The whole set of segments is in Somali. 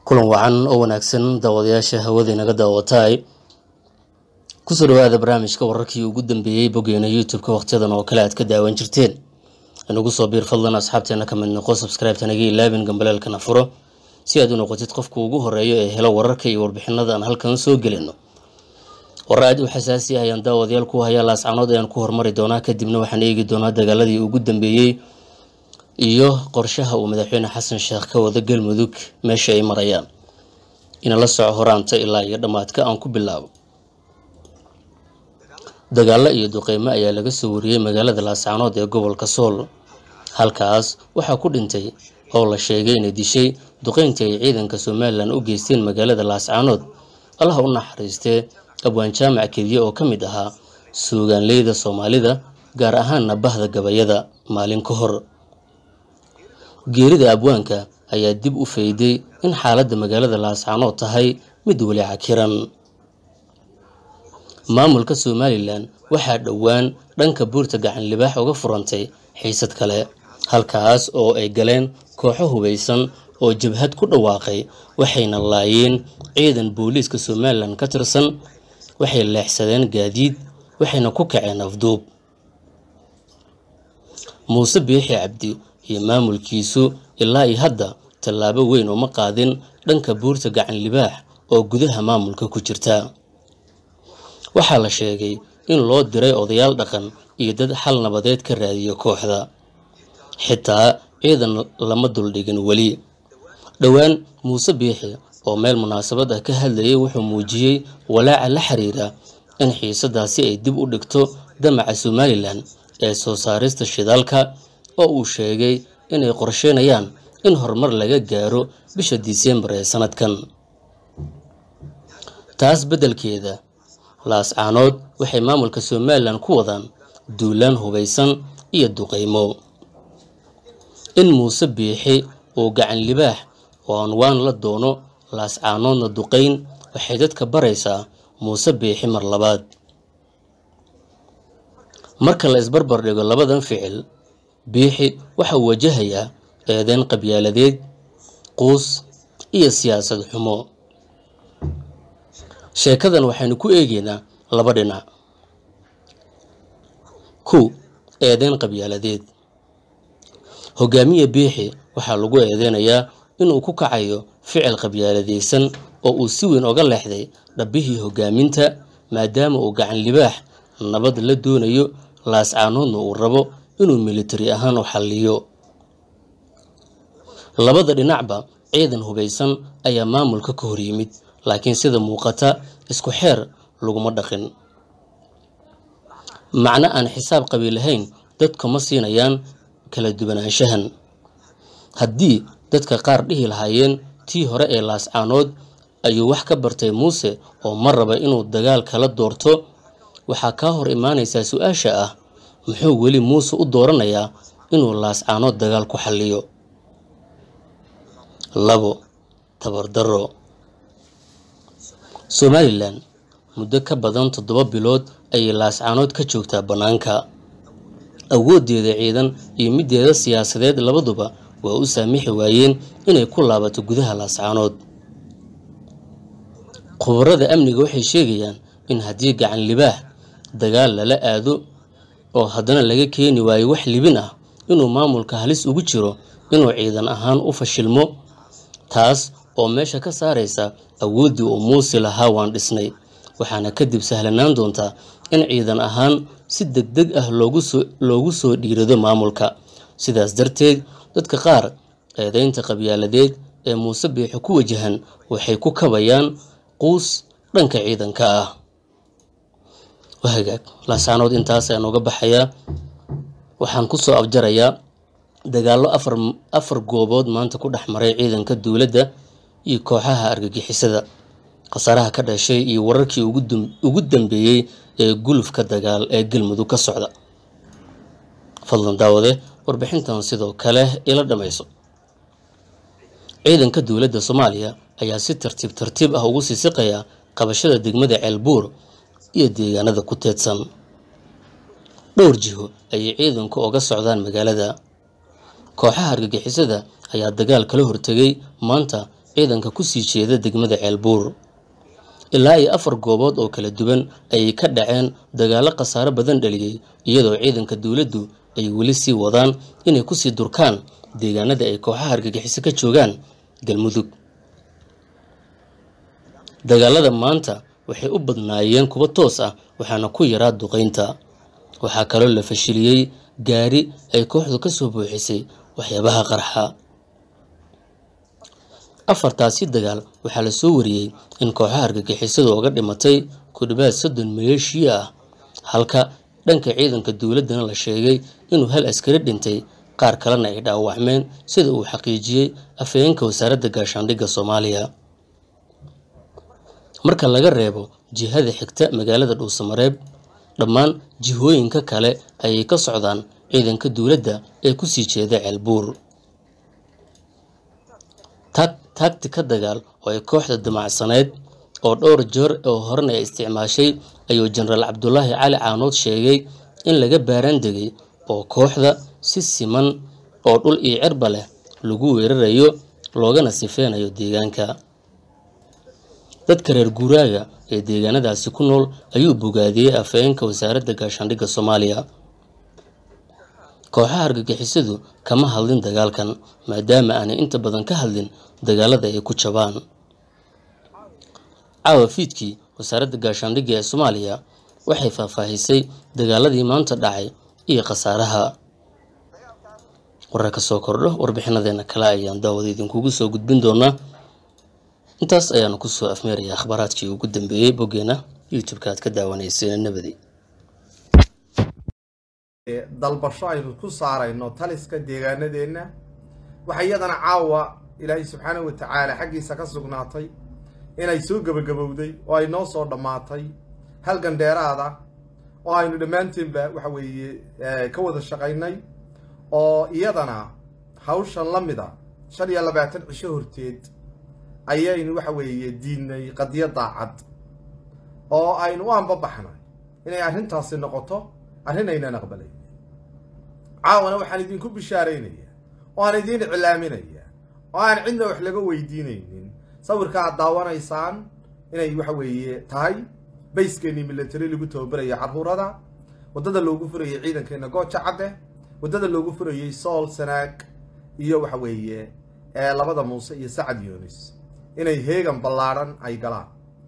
kulan wacan oo wanaagsan daawadayaasha hawada inaga daawataay kusoo dhawaada barnaamijka wararkii ugu dambeeyey boggeena youtube-ka wakhtiyadan oo kale aad ka daawan jirteen inagu soo biir fadlan asxaabteena ka mid noqo subscribe-ta naga ilaabin gambaleelkana furo si aad u noqotid qofka ugu horeeyo ee helo wararka iyo warbixinada aan halkan soo gelino warar aad u xasaasi ah ayaan daawadayaal ku hayaa laascanood ayaan ku hormari doonaa kadibna waxaan eegi doonaa dagaaladii ugu dambeeyey iyo qorshaha uu madaxweyne xasan sheekh ka wada galmudug meesha ay marayaan inala soco horaanta ilaa iyo dhammaadka aan ku bilaabo dagaalo iyo duqeymo ayaa laga soo wariyey magaalada laascanood ee gobolka sool halkaas waxaa ku dhintay oo la sheegay inay dishay duqeyntii ay ciidanka somalilan u geysteen magaalada laascanood allaha u naxariistee abwaan jaamac kediye oo ka mid ahaa suugaanleyda soomaalida gaar ahaanna bahda gabayada maalin ka hor geerida abwaanka ayaa dib u fayday in xaaladda magaalada laascanood tahay mid weli cakiran maamulka somalilan waxaa dhowaan dhanka buurta gacan libaax uga furantay xiisad kale halkaas oo ay galeen kooxo hubaysan oo jabhad ku dhawaaqay waxayna laayeen ciidan booliiska somalilan ka tirsan waxay leexsadeen gaadiid waxayna ku kaceen afduub muuse biixi cabdi iyo maamulkiisu ilaa iyo hadda tallaabo weyn uma qaadin dhanka buurta gacan libaax oo gudaha maamulka ku jirta waxaa la sheegay in loo diray odayaal dhaqan iyo dad xal nabadeed ka raadiyo kooxda xitaa ciidan lama duldhigin weli dhowaan muuse biixi oo meel munaasabad ah ka hadlayay wuxuu muujiyey walaaca la xiriira in xiisadaasi ay dib u dhigto damaca somalilan ee soo saarista shidaalka oo uu sheegay inay qorsheynayaan in horumar laga gaaro bisha diseembar ee sanadkan taas beddelkeeda laascaanood waxay maamulka somalilan ku wadaan duulaan hubaysan iyo duqeymo in muuse biixi uu gacan libaax oo anwaan la doono laascaanoodna duqeyn waxay dadka baraysaa muuse biixi mar labaad marka la isbarbar dhigo labadan ficil biixi waxa uu wajahayaa eedeyn qabyaaladeed quus iyo siyaasad xumo sheekadan waxaynu ku eegeynaa laba dhinac kow eedeyn qabyaaladeed hogaamiye biixi waxaa lagu eedeynayaa inuu ku kacayo ficil qabyaaladeysan oo uu si weyn oga leexday dhabbihii hogaaminta maadaama uu gacan libaax nabad la doonayo laascaanoodna uu rabo inuu militari ahaan u xalliyo labada dhinacba ciidan hubaysan ayaa maamulka ka hor yimid laakiin sida muuqata isku xeer laguma dhaqin macno aan xisaab qabi lahayn dadka ma siinayaan kala duwanaanshahan haddii dadka qaar dhihi lahaayeen tii hore ee laascaanood ayuu wax ka bartay muuse oo ma raba inuu dagaal kala doorto waxaa kaa hor imaanaysaa su-aasha ah muxuu weli muuse u dooranayaa inuu laascaanood dagaal ku xalliyo labo tabardaro somalilan muddo ka badan toddoba bilood ayay laascaanood ka joogtaa bannaanka awooddeeda ciidan iyo middeeda siyaasadeed labaduba waa u saamixi waayeen inay ku laabato gudaha laascaanood khubarada amniga waxay sheegayaan in haddii gacan libaax dagaal lala aado oo haddana laga keeni waayo wax libin ah inuu maamulka halis ugu jiro inuu ciidan ahaan u fashilmo taas oo meesha ka saaraysa awooddii uu muuse lahaa waan dhisnay waxaana kadib sahlanaan doontaa in ciidan ahaan si deg deg ah loogu soo dhiirado maamulka sidaas darteed dadka qaar eedeynta qabyaaladeed ee muuse biixi ku wajahan waxay ku kabayaan quus dhanka ciidanka ah wahagaag laasaanood intaas ayaan uga baxayaa waxaan ku soo afjarayaa dagaallo afar afar goobood maanta ku dhex maray ciidanka dowladda iyo kooxaha argagixisada khasaaraha ka dhashay iyo wararkii ugu dambeeyey ee gulufka dagaal ee galmudug ka socda fadlan daawade warbixintan sidoo kale ila dhammayso ciidanka dowladda soomaaliya ayaa si tartiib tartiib ah ugu sii siqaya qabashada degmada ceelbuur iyo deegaanada ku teedsan dhowr jiho ayay ciidanku oga socdaan magaalada kooxaha argagixisada ayaa dagaal kala hortegay maanta ciidanka kusii jeeda degmada ceelbuur ilaa iyo afar goobood oo kala duwan ayay ka dhaceen dagaallo khasaaro badan dhaliyey iyadoo ciidanka dowladdu ay weli sii wadaan inay kusii durkaan deegaanada ay kooxaha argagixiso ka joogaan galmudug dagaalada maanta waxay u badnaayeen kuwo toos ah waxaana ku yaraa duqaynta waxaa kaloo la fashiliyey gaari ay kooxdu ka soo buuxisay waxyaabaha qarxa afartaasi dagaal waxaa la soo wariyey in kooxaha argagixisadu uga dhimatay ku dhawaad soddon maleeshiya ah halka dhanka ciidanka dowladdana la sheegay inuu hal askari dhintay qaar kalena ay dhaawacmeen sida uu xaqiijiyey afhayeenka wasaaradda gaashaandhigga soomaaliya marka laga reebo jihada xigta magaalada dhuusamareeb dhammaan jihooyinka kale ayay ka socdaan ciidanka dowladda ee kusii jeeda ceelbuur taagti ka dagaal oo ay kooxda damacsaneyd oo dhowr jeer oo horena ay isticmaashay ayuu jenaraal cabdulaahi cali caanood sheegay in laga baaraan degay oo kooxda si siman oo dhul iyo cirba leh lagu weerarayo loogana sifeynayo deegaanka dadka reer guuraaga ee deegaanadaasi ku nool ayuu bogaadiyey afhayeenka wasaaradda gaashaandhigga soomaaliya kooxaha argagixisadu kama hadlin dagaalkan maadaama aanay inta badan ka hadlin dagaalada ay ku jabaan caawa fiidkii wasaaradda gaashaandhigga ee soomaaliya waxay faahfaahisay dagaaladii maanta dhacay iyo khasaaraha warar ka soo kordho warbixinadeena kale ayaan daawada idinkugu soo gudbin doonaa intaas ayaanu kusoo afmeeraya akhbaaraadkii ugu dambeeyey boggeena youtube-ka aad ka daawanayseen nabadi dalbasho aynu ku saarayno taliska deegaanadeenna waxaa iyadana caawa ilaahay subxaanahu watacaala xaggiisa ka sugnaatay inay soo gebagabowday oo ay noo soo dhammaatay halgan dheeraada oo aynu dhammaanteenba waxa weeye ka wada shaqaynay oo iyadana hawshan la mida shan iyo labaatan cisho horteed ayaynu waxa weeye diidnay qadiyo daacad oo aynu u anbabaxnay inay arrintaasi noqoto arrin aynan aqbalayn caawana waxaan idinku bishaaraynayaa oo aan idiin iclaaminayaa oo aan cidna wax laga weydiinaynin sawirka aad daawanaysaan inay waxa weeye tahay bayskeenii milatary lagu tababaraya carruurada waddada loogu furayay ciidankeena gooja cadde waddada loogu furayey sool sanaag iyo waxa weeye labada muuse iyo sacad yunis inay heegan ballaadhan ay galaan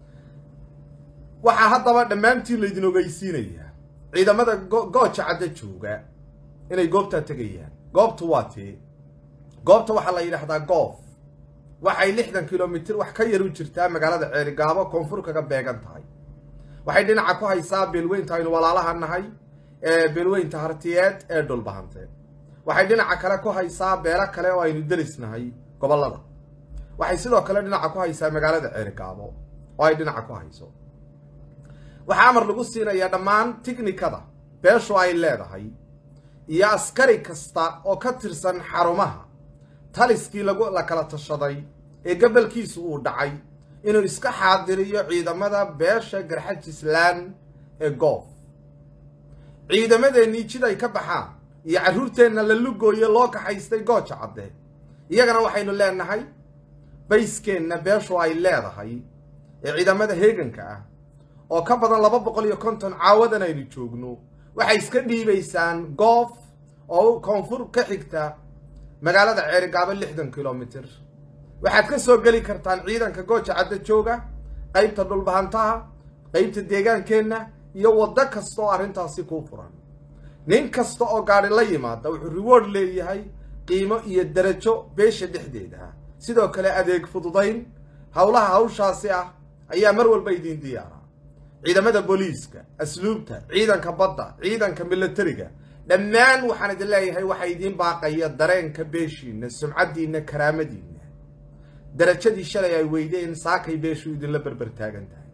waxaa haddaba dhammaantiin laydin ogeysiinayaa ciidamada gooja cadde jooga inay goobtaa tegayaan goobtu waa tee goobta waxaa la yidhaahdaa goof waxay lixdan kilomitir wax ka yar u jirtaa magaalada ceerigaabo koonfur kaga beegan tahay waxay dhinaca ku haysaa beelweynta aynu walaalaha nahay ee beelweynta hartiyeed ee dhulbahante waxay dhinaca kale ku haysaa beelo kale oo aynu derisnahay gobollada waxay sidoo kale dhinaca ku haysaa magaalada ceerigaabo oo ay dhinaca ku hayso waxaa amar lagu siinayaa dhammaan tiknikada beeshu ay leedahay iyo askari kasta oo ka tirsan xarumaha taliskii lagu la kala tashaday ee gabalkiisu uu dhacay inuu iska xaadiriyo ciidamada beesha garxajislaan ee goof ciidamadeennii jid ay ka baxaan iyo carruurteenna la lugooye loo kaxaystay gooja cadde iyagana waxaynu leenahay bayskeenna beeshu ay leedahay ee ciidamada heeganka ah oo ka badan laba boqol iyo konton caawadan aynu joogno waxay iska dhiibaysaan goof oo koonfur ka xigta magaalada ceerigaabo lixdan kilomitir waxaad ka soo geli kartaan ciidanka gooja cadda jooga qaybta dhulbahantaha qaybta deegaankeenna iyo waddo kasta oo arrintaasi kuu furan nin kasta oo gaadhi la yimaada wuxuu reward leeyahay qiimo iyo darajo beesha dhexdeeda ah sidoo kale adeeg fududayn howlaha hawshaasi ah ayaa mar walba idiin diyaara ciidamada booliiska asluubta ciidanka badda ciidanka milatariga dhammaan waxaan idin leeyahay waxaa idiin baaqaya dareenka beeshiinna sumcaddiinna karaamadiinna darajadii shalay ay weydeen saakay beeshu idinla berber taagan tahay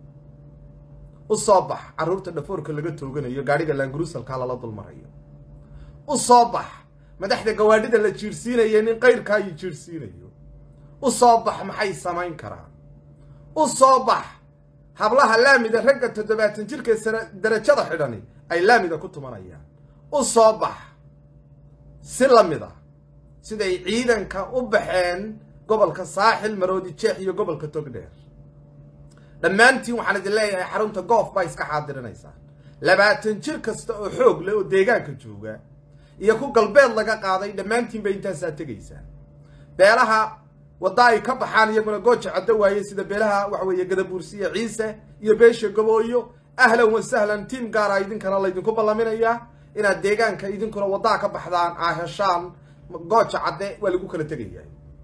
u soo bax carruurta dhafoorka laga tooganayo gaadhiga laangurusalkaa lala dulmarayo u soo bax madaxda gawaadhida la jiirsiinaya nin qayrkaayu jiirsiinayo u soo bax maxay samayn karaan u soo bax hablaha laamida ragga toddobaatan jirka darajada xidhani ay laamida ku tumanayaan u soo bax si la mid a siday ciidanka u baxeen gobolka saaxil maroodi jeex iyo gobolka togdheer dhammaantiin waxaan idin leeyahay xarunta goof baa iska xaadirinaysaa labaatan jir kasta oo xoog leh oo deegaanka jooga iyo ku galbeed laga qaaday dhammaantiinba intaasaa tegaysaa beelaha wadda ay ka baxaan iyaguna gooja caddo waaye sida beelaha waxa weeye gadabuursiya ciise iyo beesha gabooyo ahlan wa sahlan tiim gaara idinkana laydinku ballaminayaa inaad deegaanka idinkuna waddaa ka baxdaan aa heshaan gooja cadde waa lagu kala tegayaa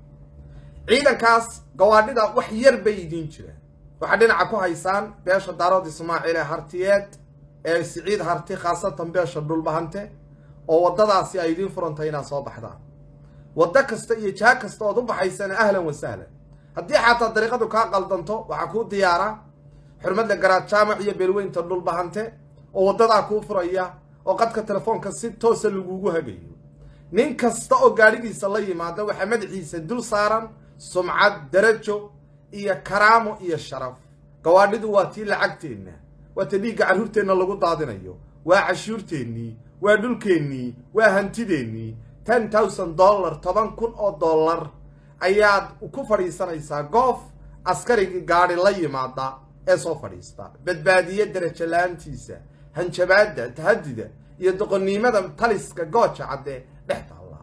ciidankaas gawaadhida wax yar bay idiin jiraan waxaa dhinaca ku haysaan beesha daarood ismaaciil ee hartiyeed ee siciid harti khaasatan beesha dhulbahante oo waddadaasi ay idiin furantay inaad soo baxdaan waddo kasta iyo jaha kasta ood u baxaysana ahlan wa sahlan haddii xataa dariiqadu kaa qaldanto waxaa kuu diyaara xurmadda garaad jaamac iyo beelweynta dhulbahante oo waddadaa kuu furaya oo qadka telefoonka si toosa lagugu hagayo nin kasta oo gaadhigiisa la yimaada waxaa madaxiisa dul saaran sumcad darajo iyo karaamo iyo sharaf gawaadhidu waa tii lacagteenna waa ta dhiigga carruurteenna lagu daadinayo waa cashuurteennii waa dhulkeennii waa hantideennii ten thousand dollar toban kun oo dollar ayaad ku fadhiisanaysaa goof askarigii gaadhi la yimaada ee soo fadhiista badbaadiye darajo la-aantiisa hanjabaadda tahadida iyo doqonnimada taliska gooja cadde dhex taalla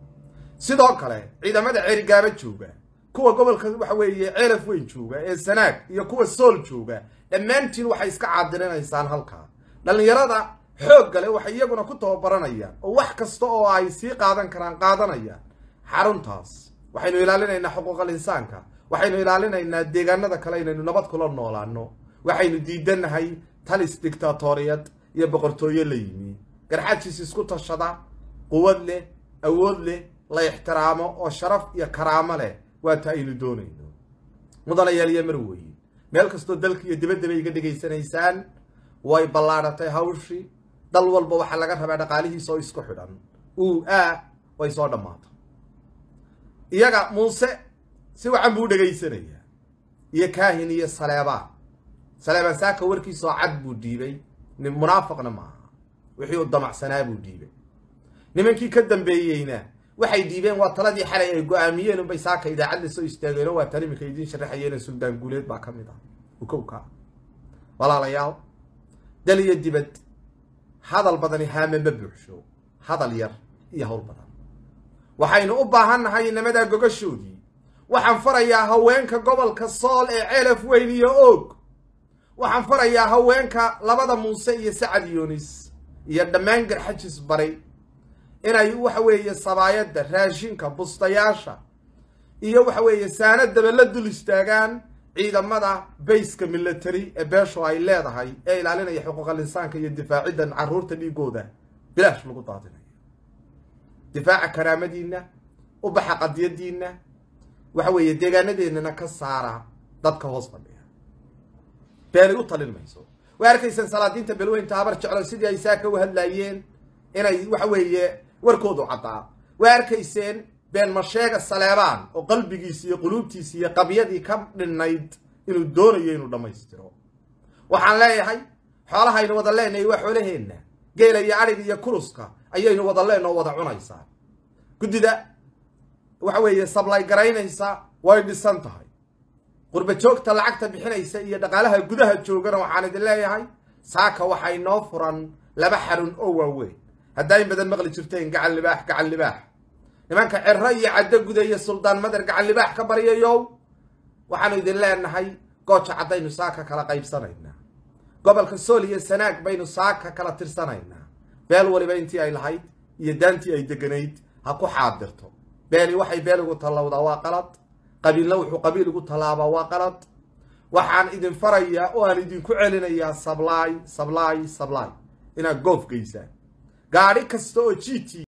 sidoo kale ciidamada ceerigaaba jooga kuwa gobolka waxa weeye ceelaf weyn jooga ee sanaag iyo kuwa sool jooga dhammaantiin waxay iska caadilinaysaan halkaa dhallinyarada xoogga leh waxay iyaguna ku tababaranayaan oo wax kasta oo ay sii qaadan karaan qaadanayaan xaruntaas waxaynu ilaalinaynaa xuquuqal insaanka waxaynu ilaalinaynaa deegaanada kale inaynu nabad kula noolaano waxaynu diidanahay talis dictatoriyad iyo boqortooyo la yimi garxajiis isku tashada quwad leh awood leh la ixtiraamo oo sharaf iyo karaamo leh waa ta aynu doonayno mudanayaal iyo marweyn meel kastoo dalka iyo dibaddaba iga dhegaysanaysaan way ballaadhatay hawshii dal walba waxaa laga rabaa dhaqaalihiisa oo isku xidhan uu aa way soo dhammaato iyaga muuse si wacan buu dhegaysanayaa iyo kaahin iyo saleebaan saleebaan saaka warkiisoo cad buu dhiibay munaafiqna maaha wixii uu damacsanaa buu dhiibay nimankii ka dambeeyeyna waxay dhiibeen waa taladii xalay ay go-aamiyeen unbay saaka idaacad la soo istaageen oo waa tan iminka idiin sharaxayeena suldaan guuleed baa ka mid ah ukowka walaalayaal dal iyo dibad hadal badani haame ma buuxsho hadal yar iyo hawl badan waxaynu u baahannahay inamadaa gogashoodii waxaan farayaa haweenka gobolka sool ee ceelaf weyn iyo oog waxaan farayaa haweenka labada muuse iyo sacad yunis iyo dhammaan garxajis baray inay waxa weeye sabaayadda raashinka bustayaasha iyo waxa weeye saanadaba la dul istaagaan ciidamada bayska military ee beeshu ay leedahay ee ilaalinaya xuquuqal insaanka iyo difaaciddan carruurta dhiigooda bilaash lagu daadinayo difaaca karaamadiinna u baxa qadiyadiinna waxa weeye deegaanadeennana ka saara dadka hoos fadhiya beelay u talin mayso way arkaysaan salaadiinta belweynta habar jeclo sidii ay saaka u hadlaayeen inay waxa weeye warkoodu caddaa way arkayseen been masheega saleebaan oo qalbigiisi iyo quluubtiisi iyo qabyadii ka dhinnayd inuu doonayo inuu dhammaystiro waxaan leeyahay xoolahaynu wada leenahay waa xoolaheenna geela iyo adhig iyo kuruska ayaynu wada leenoo wada cunaysaa guddida waxa weeye sablay garaynaysa way dhisan tahay qurba joogta lacagta bixinaysa iyo dhaqaalaha gudaha joogana waxaan idin leeyahay saaka waxay noo furan laba xarun oo waaweyn haddaa in badan maqli jirteen gacan libaax gacan libaax nimanka cero iyo caddo guda iyo suldaan madar gacan libaax ka baryayow waxaanu idin leenahay gooja caddaynu saaka kala qaybsanaynaa gobolka sool iyo sanaag baynu saaka kala tirsanaynaa beel waliba intii ay lahayd iyo daantii ay deganayd ha ku xaadirto beeli waxay beel ugu tallawdaa waa qalad qabiilna wuxuu qabiil ugu tallaabaa waa qalad waxaan idin farayaa oo aan idinku celinayaa sablaay sablaay sablaay inaad goof geysaan gaadhi kasta oo g t